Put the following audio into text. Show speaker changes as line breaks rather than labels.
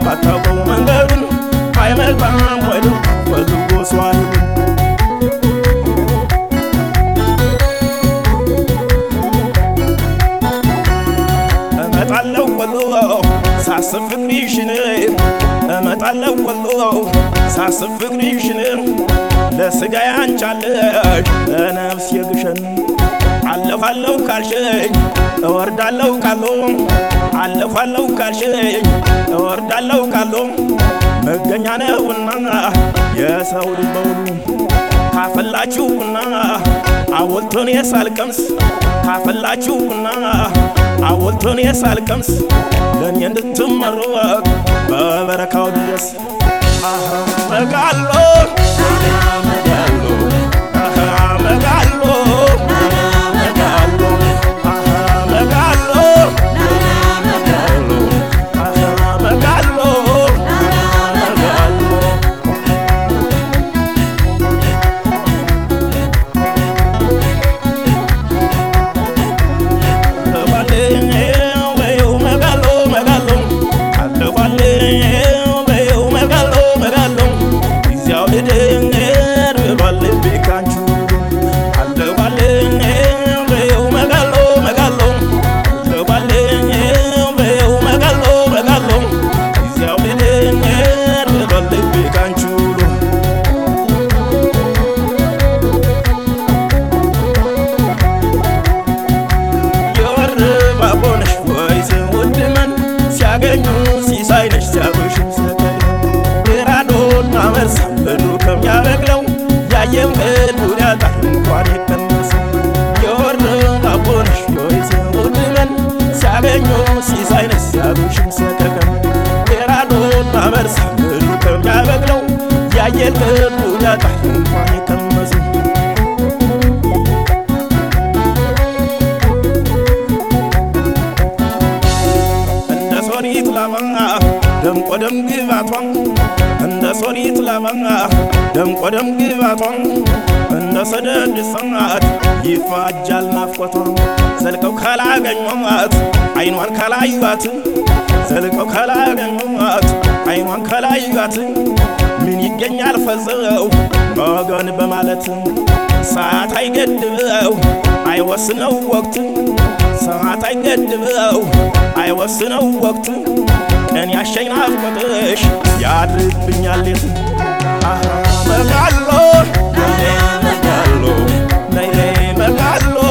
ባታውቀው መንገዱን አይመጣም ወደ ፈልጎ ሰዋል እመጣለሁ ወሎ ሳስብ ፍቅርሽን እመጣለሁ ወሎ ሳስብ ፍቅርሽን ለስጋ ያንቻለሽ ለነፍስ የግሸን አለፋለሁ ካልሽኝ እወርዳለሁ ካሎ አለፋለሁ ካልሽኝ እወርዳለሁ ካሎ መገኛ ነውና የሰው ልጅ በሙሉ ካፈላችሁና አወልቶን የሳልቀምስ ካፈላችሁና አወልቶን የሳልቀምስ ለእኔ እንድትመረቅ በበረካው ድረስ መጋሎ መጋሎ መጋሎ ሲያገኙ ሲሳይነሽ ሲያበሹ ሰከረ ግራዶና መርሳ ምድሩ ከሚያበቅለው ያየም ቅዱን ያጣል እንኳን የቀመሰ የወር አቦነሽ ዮይሴ ውድመን ሲያገኙ ሲሳይነሽ ሲያበሹ ሰከረ ግራዶና መርሳ ምድሩ ከሚያበቅለው ያየም ቅዱን ያጣል እንኳን የቀመሰ ሶሪት ላባ ደምቆ ደም ግባቷ እንደ ሶሪት ላባ ደምቆ ደም ግባቷ እንደ ሰደድ ሰዓት ይፋጃል ናፍቆቷ ዘልቀው ካላገኟት አይኗን ካላዩት ዘልቀው ካላገኟት አይኗን ካላዩት ምን ይገኛል ፈዘው ወገን በማለት ሰዓት አይገድበው አይወስነው ወቅት ሰዓት አይገድበው አይወስነው ወቅት ቀን ያሸኝ ናፍቆትሽ ያድርብኛል ሌት መጋሎ መጋሎ ነይ መጋሎ